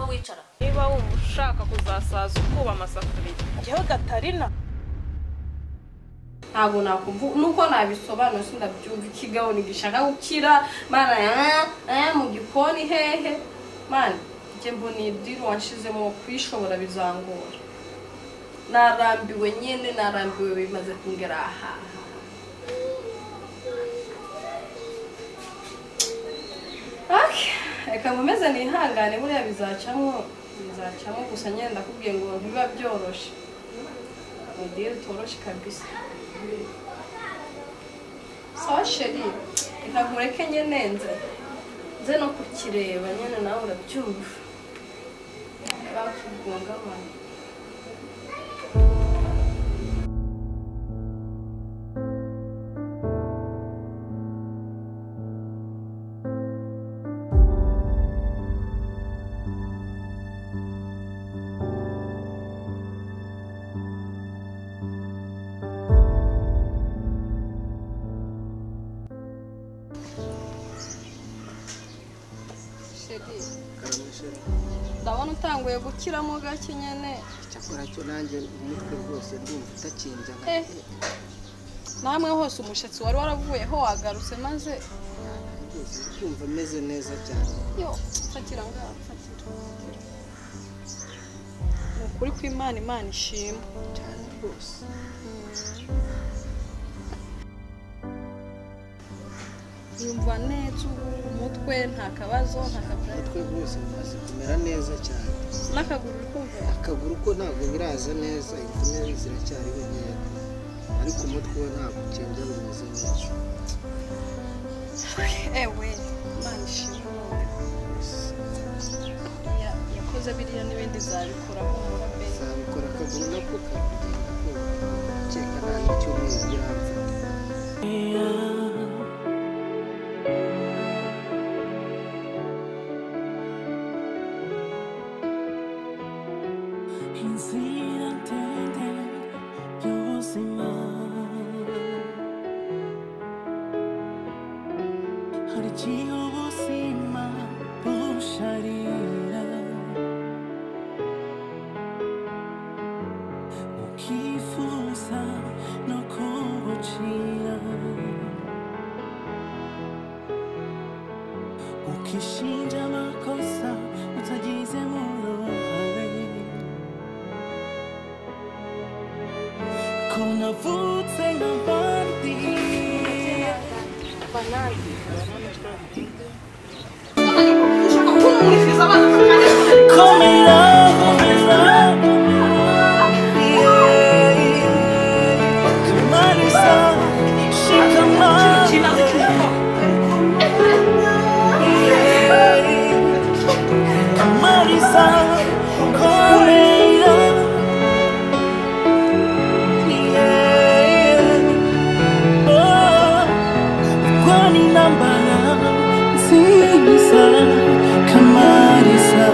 wicara niba wumva ushaka kuzasaza ukuba amasafuriya njyewe gatarina ntabwo nakumva nuko nabisobanura sinabyumva ikigabo ntigishaka gukira mana ah, ah, mu gikoni hehe mana njye mbona iyi diri wanshizemo kuyishobora bizangora narambiwe nyine narambiwe bimaze kungera aha Okay, reka nkomeze nihangane buriya bizacamo bizacamo gusa nyine ndakubwiye ngo biba byoroshe ni diri toroshe kabisa sawa sheri reka nkureke nyine nze nze no kukireba nyine nawe urabyumva bakugungabana sheri ndabona utanguye gukiramo gake nyine cyakora cyo nanjye umutwe rwose ndumva utakinja Eh, namwe hose umushyitsi wari waravuyeho wagarutse maze rwose ndumva meze neza cyane yo fatira ngaho fatira ni ukuri kw'imana imana ishimwe cyane rwose yumva neza umutwe nta kabazo nta kabazo umutwe rwose umaze kumera neza cyane n'akaguru uri kumva akaguru ko ntabwo biraza neza inkomere ziracyari nkeya ariko umutwe we ntabwo ukinja bimeze neza ewe imana ishimwe Ya- yakoze biriya n'ibindi zabikora humura mbe zabikora akaguru nako kakugenda kumva ukeka nta n'icyumweru biramfata inzira ndende y'ubuzima hari igihe ubuzima busharira ukifuza no kubucira ukishinja amakosa utagize mu ruhare Kuna vutse nk'abandi Komera komera Tumarisa shikamana Tumarisa komera kwani nambala nziza kamarisa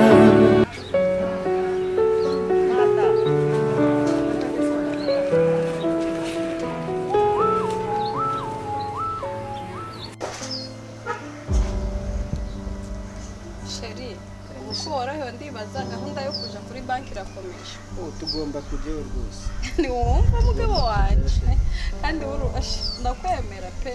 sheri uko worohewe ndibaza gahunda yo kuja kuri banki irakomeje ubu tugomba kujyayo rwose ntiwumva mugabo wanjye kandi wurubashe ndakwemera pe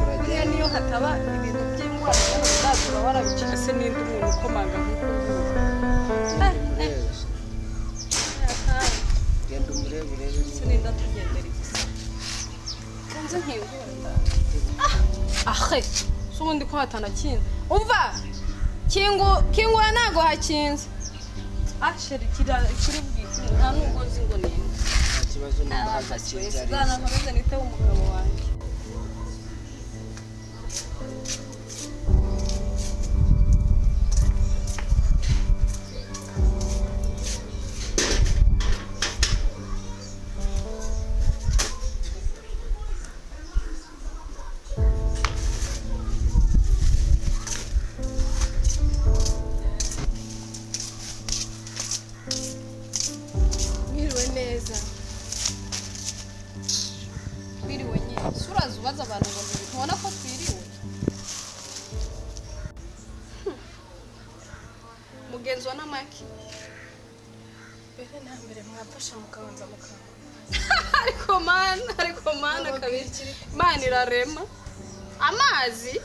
buriya niyo hataba ibintu by'indwara utazura warabicika se n'indi umuntu ukomanga nk'uko uvuga Eh, eh, Ureze. kandi genda umurebe urebe niba sininda tugendera gusa nzi nkingunda ahe si ubundi ko hatanakinze umva kingu kingura ntabwo hakinze asheri kiri bwite nta n'ugozi ngo ninde nta ikibazo n'imbaraga abafashije cy'inzara nzakomeze niteho umugabo wanjye mwiriwe neza twiriwe nyine se uraza ubaza abantu ngo ntibintu ubona ko twiriwe Hmm. mugenzi wa namaki mbere na mbere mwafasha mukabanza mukangura ariko mana ariko mana kabiri mana irarema amazi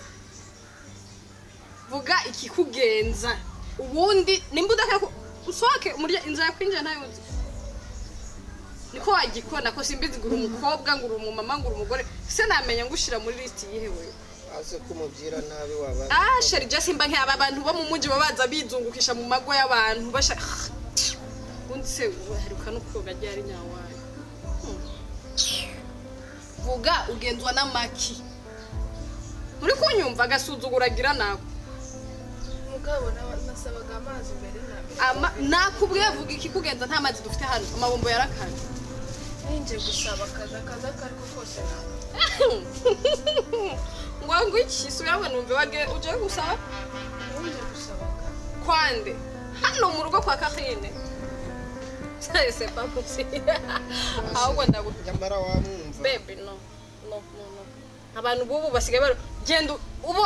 vuga ikikugenza ubundi nimba udashaka ko- usohoke umurya inzira yakwinjira ntayuzi niko wagikora ko simbizi ngo uri umukobwa ngo uri umumama ngo uri umugore se namenya ngushyira muri lisiti yihe wewe aze kumubwira nabi waba Ah, sheri je simba nk'aba bantu bo mu mujyi baba baza bizungukisha mu mago y'abantu basha ubundi se uharuka no koga ryari nyawayo Hmm. vuga ugenzwa n'amaki muri kunyumva agasuzuguragira nako mugabo na- nasabaga amazi mbere na mbere Ama- nakubwiye vuga iki kugenza nta mazi dufite hano amabombo yarakanye ninjye gusaba akazi akazi ako ariko kose ntabwo ngo ngwiki subiramo numve wage uje gusaba ninjye gusaba akazi kwande hano mu rugo kwa karine se papusi ahubwo ndagu nyamara wamwumva bebe no no no no abantu bubu basigaye bari genda ubu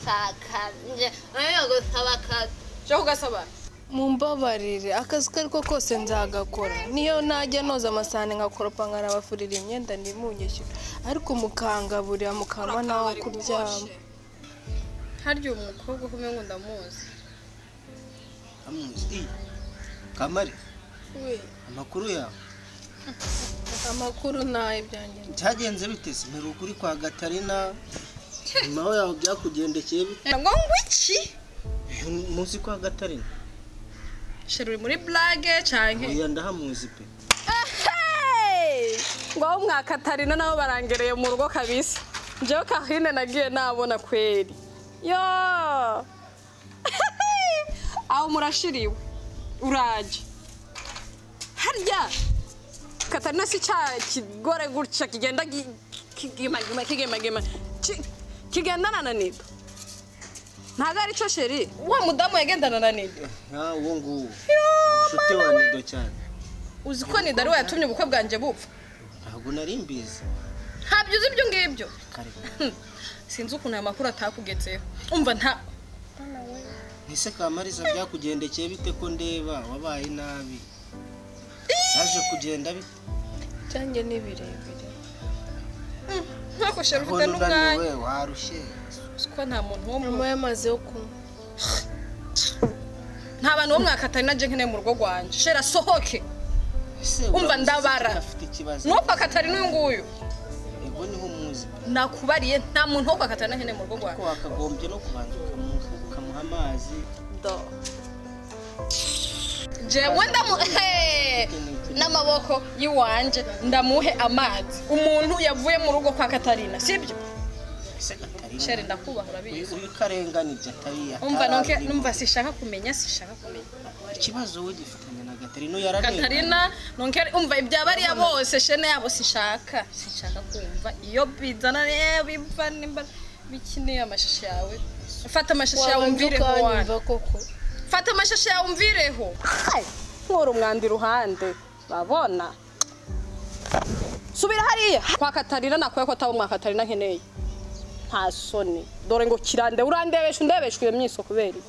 kakanje ayo gusaba kazi cyo ugasaba mumbabarire akazi ko ariko kose nzagakora niyo najya noza amasahane ngakoropa nkanabafurira imyenda ndimunyishyura ariko mukangaburira mukanywa nawe kuryama harya uyu mukobwa kumwe ngo ndamuzi amuzi kamari amakuru yawe amakuru nayo byanjye byagenze bite se mbere ukuri kwa gatarina nyuma yaho byakugendekeye bite ngo ngwiki Uyu munsi kwa gatarina shira uri muri blage canke oya ndahamuzi pe ngaho mwakatarina nabo barangereye mu rugo kabisa njyewe kahine nagiye nabona kweri yo aho murashiriwe uraje harya katarina si cya kigore gutya kigenda gi- kigimagima kigimagima ki- kigendana na nido ntabwo ari cyo sheri wa mudamu yagendana na nido Ah, uwo nguwo inshuti wa nido cyane uzi ko nido ari we yatumye ubukwe bwanjye bupfa ntabwo nari mbizi ntabyo uzi ibyo ngibyo kare Hmm. sinzi ukuntu aya makuru atakugezeho umva nta ese kamariza byakugendekeye bite ko ndeba wabaye nabi yaje kugenda bite byanjye ni birebire ntako sheri ufite ubona n'umwanya unaniwe warushye uzi ko nta muntu wo mu nyuma y'amazi yo kunywa nta bantu bo mwakatari na jenke mu rugo rwanjye sheri asohoke Ese Umva, uramuzi se ndabara. ko afite ikibazo nuko akatari n'uyu nguyu ego niho muzi pe. nakubariye nta muntu wo kwakatari na jenke mu rugo rwanjye ko wakagombye no kubanza ukamu- ukamuha amazi do jewe ndamu Hey! n'amaboko y'iwanje ndamuhe amazi umuntu yavuye mu rugo kwa katarina sibyo ese gatarina sheri ndakubaha urabizi uyu karenganije atari umva nonke atararimo. numva sishaka kumenya sishaka kumenya ikibazo we gifitanye na gatarina yaranenga katarina nonke umva ibyabariya bose shene yabo sishaka sinshaka kumva iyo bizana eh, biva nimba bikeneye amashashi yawe fata amashashi yawe umvireho wana. koko fata amashashi yawe umvireho nkora umwanda iruhande babona subira hariya kwa katarina nakuye ko ataba umwa katarina nkeneye nta soni dore ngo kirande urandebesha undebesha iyo myiso kubera iki?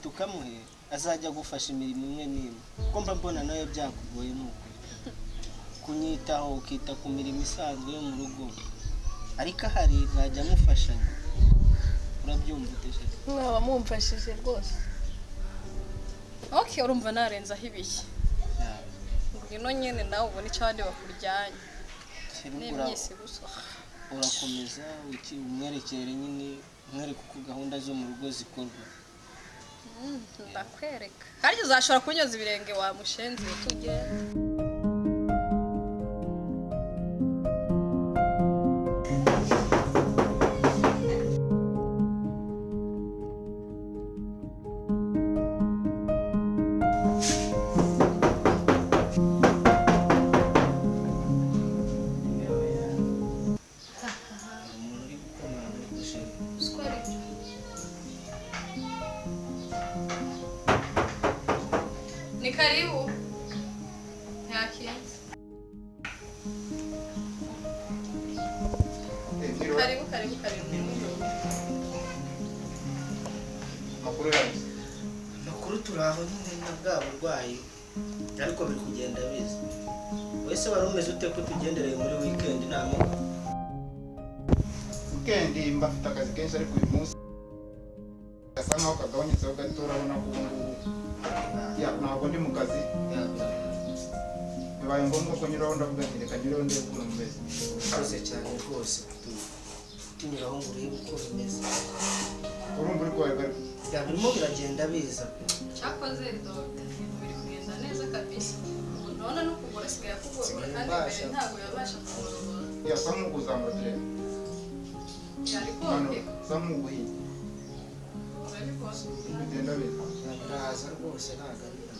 tukamuhe azajya agufasha imirimo imwe n'imwe ko mba mbona nawe byakugoye ni uko kunyitaho ukita ku mirimo isanzwe yo mu rugo ariko ahari ntajya amufashanya urabyumva utesha mwaba mumfashije rwose okay urumva narenzaho ibiki ngwino nyene nawe ubona icyo abandi bakuryanye n'imyisi gusa urakomeza uki- umwerekere nyine umwereke uko gahunda zo mu rugo zikorwa ndakwereka harya uzashobora kunyoza ibirenge wa mushenzi tugenda Ni karibu. Ntakinze. Karibu, karibu, karibu. makuru yanyu amakuru turaho nyine na bwa burwayi ariko biri kugenda biza wowe se wari umeze ute ko tugendereye muri wikendi nta makuru wikendi mba afite akazi kenshi ariko uyu munsi gasa nkaho kagabanyutseho gato urabona ko ubu ngubu ya, ntabwo ndi mu kazi bibaye ngombwa ko nyuraho ndavuga ati reka nyuraho ndebe ukuntu umeze urakoze cyane rwose kutunyuraho ngo urebe uko bimeze urumva uri kubaye bari ya birimo biragenda biza pe Cyakoze dogita ibintu biri kugenda neza kabisa. Urabona no kugura asigaye akugura kandi mbere ntabwo yabasha kumurogora. yasa nk'ukuzamura turebe Yari hano konke. sa nk'uguhinye Urabibona. uri kugenda biza Ya, biraza rwose ntabwo ari byo.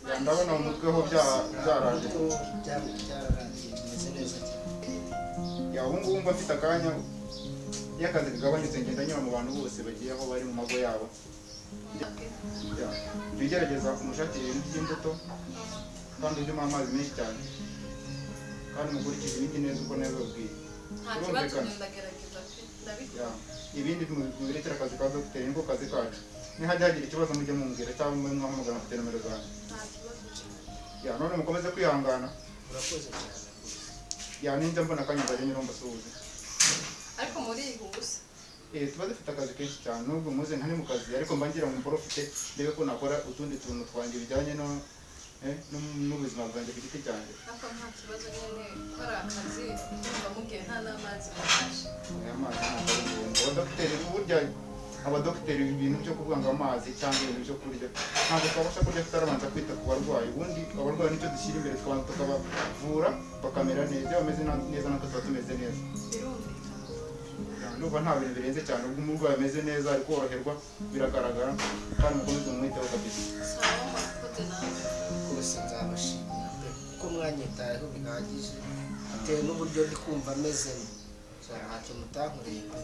Ya, ndabona mu mutwe ho bya- byaraje Ariko bya- byararangiye bimeze neza cyane ya ubu ngubu mba mfite akanya iyo akazi kagabanyutse ngenda nyura mu bantu bose bagiye aho bari mu mago yabo Ya, jya ugerageza kumushakira ibintu by'imbuto kandi unywe amazi menshi cyane kandi mukurikize ibindi neza uko nabibabwiye Nta kibazo ndagerageza pe. Ndabikora. Ya, ibindi mubirekera akazi ka dogiteri niko kazi kacu nihajya hagira ikibazo mujye mumbwira cyangwa mube mwahamagara mfite nomero zanjye Nta kibazo. Ya, none mukomeze kwihangana urakoze cyane rwose Ya, ninjya mbona akanya nzajya nyura mbasuhuze Ariko muri iyi huza. Eh, tuba dufite akazi kenshi cyane nubwo muze ntari mu kazi ariko mba ngira ngo mporofite ndebe ko nakora utundi tuntu twanjye bijyanye no- eh, no- n'ubuzima bwanjye ku giti cyanjye Ariko nta kibazo nyine gukora akazi kumva mugiye nta n'amazi mabasha. aya mazi ntabwo ari ngombwa abadogiteri burya abadogiteri ibintu byo kuvanga amazi cyangwa ibintu byo kurya ntabwo twabasha kurya tutarabanza kwita ku barwayi ubundi abarwayi nicyo dushyira imbere tukabanza tukabavura bakamera neza iyo bameze na- neza natwe tuba tumeze neza Birumvikana. ndumva nta bintu birenze cyane ubwo umurwayi ameze neza ari koroherwa biragaragara kandi mukomeze mumwiteho kabisa Sawa mwakoze nawe. rwose nzabashimira pe kuko mwanyitayeho bihagije bitewe n'uburyo ndi kumva amezemo ntacyo mutankoreye pe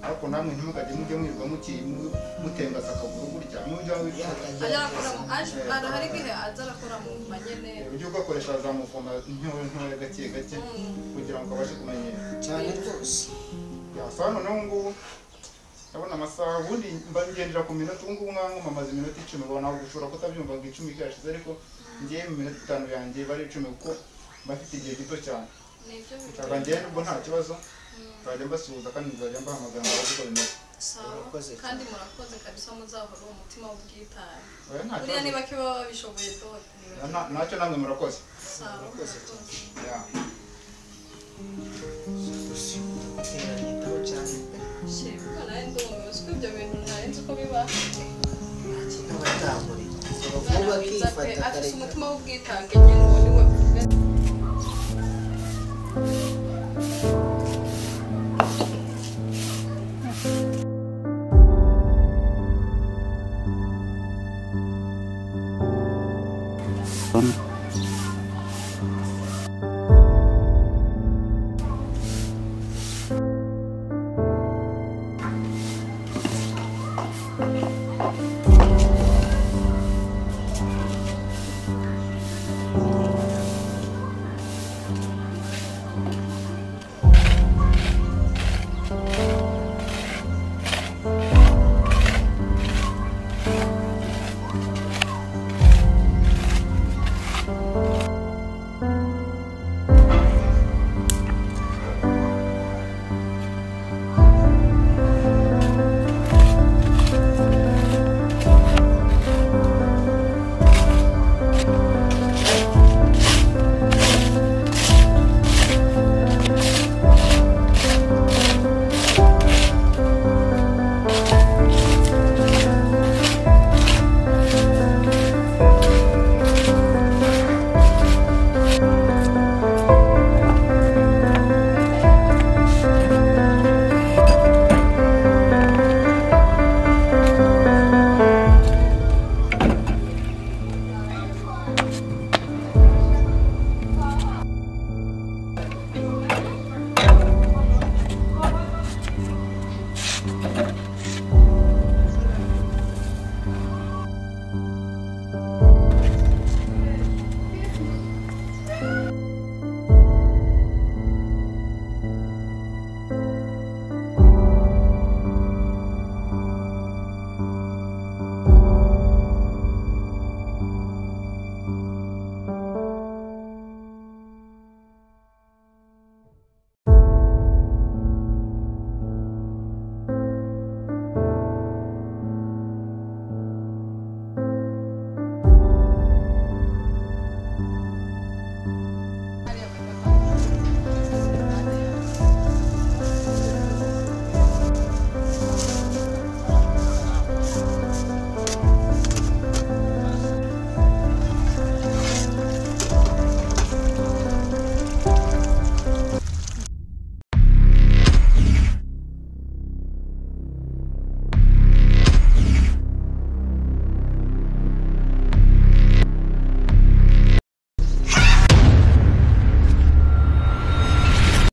ariko namwe ntimukajye mujye mwirirwa muki- mu- mutengaza akaguru gutya mujya iyo hatagira Ajya arakora mu aje ahantu hari igihe aza arakora mu manyene. ujye ugakoresha za muvoma ntoya ntoya gake gake kugira ngo kabashe kumenyera cyane rwose yasa noneho ngubu ndabona amasaha ubundi mba ngendera ku minota ubu ngubu nkaho mwamaze iminota icumi ubona gushobora kutabyumva ngo icumi ryashize ariko ngiye mu minota itanu yanjye bari icumi kuko mba mfite igihe gito cyane Nibyo nshaka ngende ubwo nta kibazo nzajya mbasuhuza kandi nzajya mbahamagara ngo baze uko bimeze sawa. Kandi murakoze kabisa muzahora uwo mutima w'ubwitange. oya nta Buriya kibazo niba kiba babishoboye dote. Na- na- nacyo namwe murakoze Sawa murakoze. Ya. teranyitaho cyane pe Shibwa nawe ndumuyobozi ko ibyo bintu nari nzi ko biba. n'abatamuri Umwana vuba mwiza pe akifata afite akareka umutima w'ubwitange nyine uwo ni we.